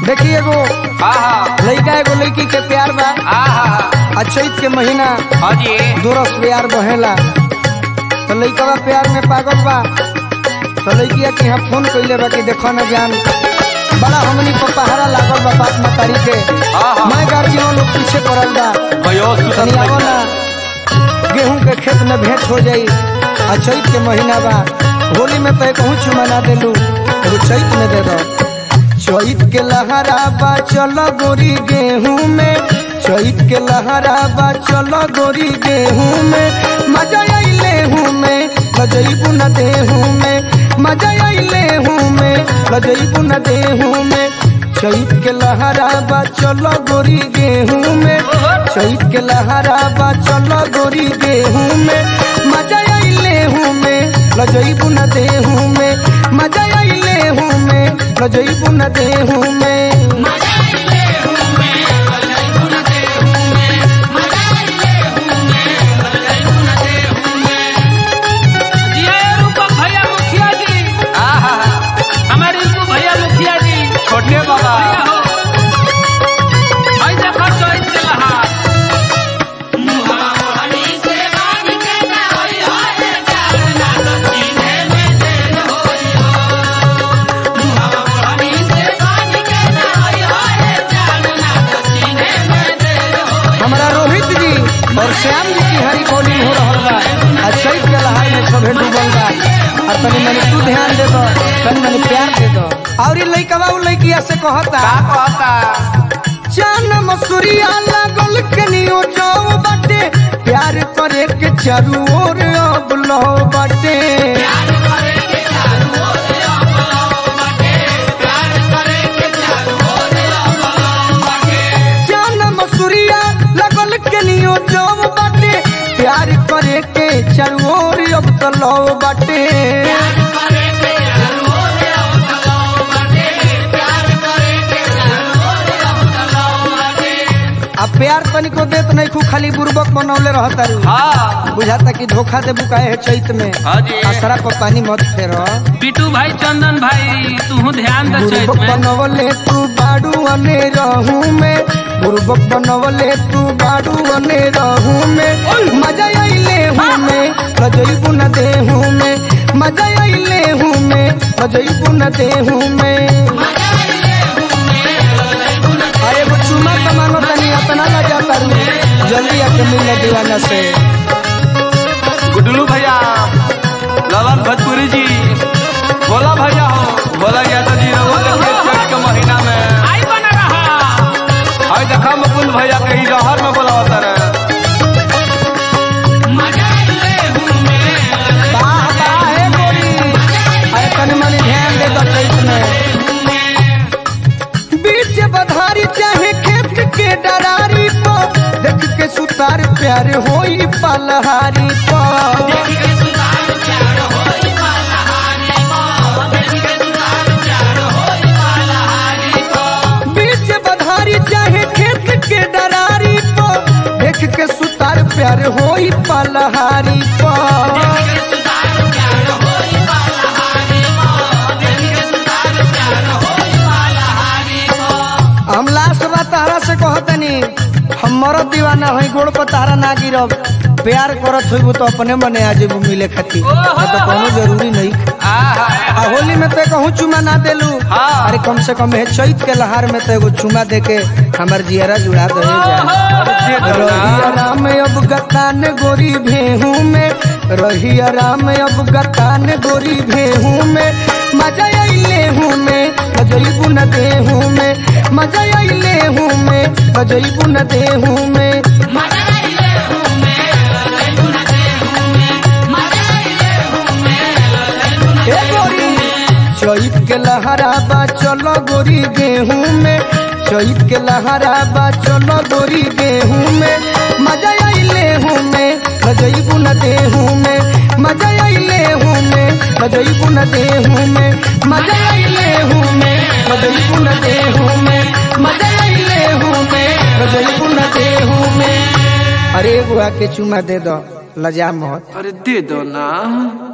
देखी एगो हाँ हाँ लड़का एगो लड़की के प्यार बा हाँ हाँ आ चैत के महीना हाँ जी दोरस प्यार बहेला तो लड़का प्यार में पागल बा तो लड़किया के यहाँ फोन कैले बा कि देखो न जान बड़ा हमनी को पहाड़ा लागल बा बाप मतारी के हाँ, हाँ। मैं गार्जियन लोग पीछे पड़ल बा भयो तनी आवो ना गेहूं के खेत में भेंट हो जाई आ चैत के महीना बा होली में तो कहूँ चुमा ना देलू एगो चैत में दे दो चैत के लहरा बा चलो गोरी गेहूं में चैत के लहरा बा चलो गोरी गेहूं में मजा आइले हूँ में लजैबू न देहूं में मजा आइले हूँ में लजैबू न देहूं में चैत के लहरा बा चलो गोरी गेहूं में चैत के लहरा बा चलो गोरी गेहूं में मजा आइले हूँ में लजैबू न देहूं में मजा आइले हूँ में लजैबू न देहूं में ये रूपक भैया मुखिया जी हाँ हाँ हाँ हमारे रिंकू भैया मुखिया जी छोटे बाबा भैया हो भाई देखो चोइस के लहा हमारा रोहित जी और श्याम जी की हरी बॉलिंग हो रहा बा आ चैत के लहार में सभे डूबल बा और तनी मनी तू ध्यान दे दो तनी मनी प्यार दे दो और ये लइकवा उ लइकिया से कहता का कहता चान मसूरिया लागल कनियो जाओ बाटे प्यार करे के चारू ओर अब लो बाटे चान मसूरिया लागल कनियो जाओ बाटे प्यार करे के चारू ओर अब तो लो बाटे अब प्यार तनिको देत नहीं खू खाली बुर्बक बनौले रहता रू हाँ बुझाता कि धोखा दे बुकाए है चैत में हाँ जी आसरा पर पानी मत फेरो बिटू भाई चंदन भाई तू ध्यान दे चोइस बुर्बक में बनवले तू बाड़ू अने रहू में बुर्बक बनवले तू बाड़ू अने रहू में मजा आइले हूँ में लजैबू न देहू में मजा आइले हूँ में लजैबू न देहू में अरे वो चुमा कमानो तनी अपना लजा करू जल्दी आके मिल दीवाना से गुडलू भैया ललन भोजपुरी जी भोला भैया हो भोला यादव जी रहो देखिए चैत के महीना में आई बना रहा हाय देखा मुकुंद भैया कहीं जहर में बोला होता रे वाह वाह हे गोरी अरे तनी मनी ध्यान दे दो चैत में बीच बधारी चाहे खेत के डरारी पो देख के सुतार प्यार होई पलहारी पो बीच बधारी चाहे खेत के डरारी पो देख के सुतार प्यार होई पलहारी पो हम लास्ट बात तारा से कहतनी हम मरद दीवाना हई गोड़ पर तारा ना गिरब प्यार करत होइबू तो अपने मने आ जेबू मिले खातिर नहीं तो कोनो जरूरी नहीं आहा आ होली में तो कहूँ चुमा ना देलू हाँ। अरे कम से कम है चैत के लहार में तो एगो चुमा दे के हमार जियरा जुड़ा दे रही राम अब गतान गोरी भेहू में रही राम अब गतान गोरी भेहू में मजा आइले हूँ में बजैबू न देहू में मजा आइले हूँ में बजैबू न देहू में ए गोरी चैत के लहरा बा चलो गोरी गेहूं में चैत के लहरा बा चलो गोरी गेहूं में मजा आइले हूँ में बजैबू न देहूं में मजा आइले हूँ में बजैबू न देहूं में मजा आइले हूँ में बजैबू न देहूं में मजा आइले हूँ में बजैबू न देहूं में अरे एगो आके चुमा दे दो लजा मत अरे दे दो ना